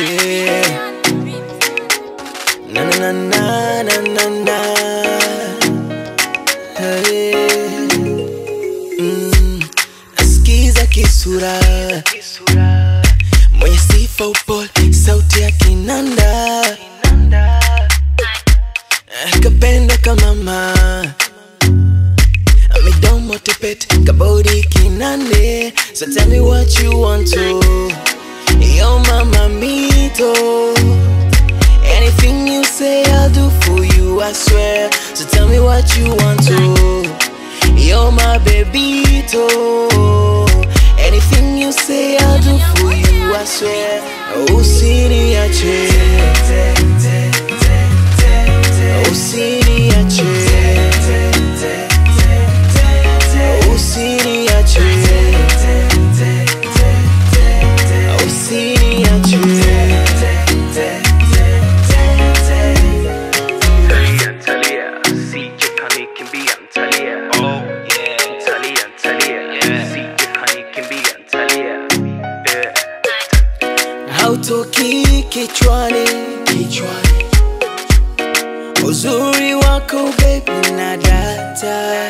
Na na na na na na na. Hey. Mm, nasikiza kisura mwenye sifa upole, sauti ya kinanda kapenda kama mama midomo tepete kabodi kinande so tell me what you want to yo mama mito anything you say i'll do for you i swear so tell me what you want to yo my babyto anything you say i'll do for you i swear usiniache usiniache usiniache usiniache Talia, Talia, sije kanikimbia Talia. Oh yeah. Talia, Talia, sije kanikimbia Talia. Yeah. hautoki kichwani kichwani uzuri wako baby na data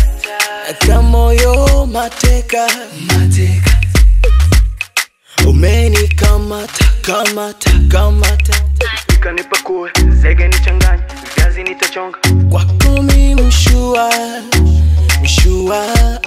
kamoyo mateka mateka umenikamata kamata kamata Ikanipakue, zege nichanganye, viazi nitachonga. kwako mi mshua mshua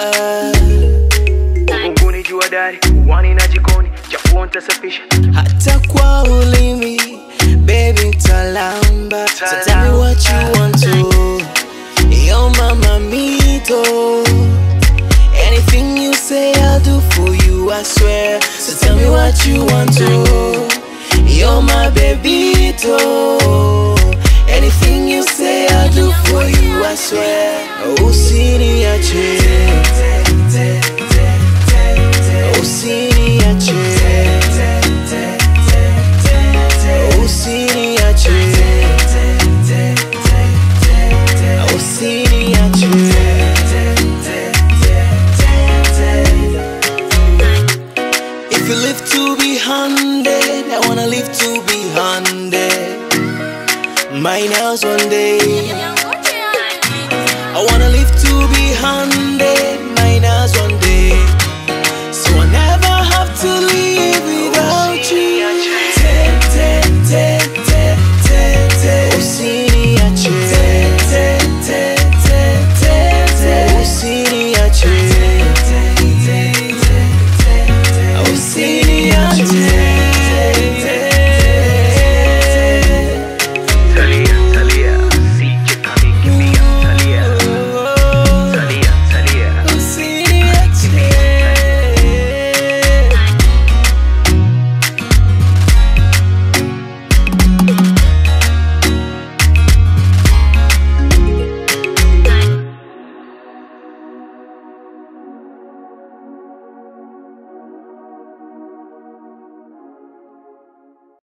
Uvunguni jua dari, uwani na jikoni, chafuo nitasafisha. hata kwa ulimi baby talamba so tell me what you want to yo mama mito anything you say i'll do for you i swear so tell me what you want to yo my babyto anything you say i'll do for you i swear usiniache usiniache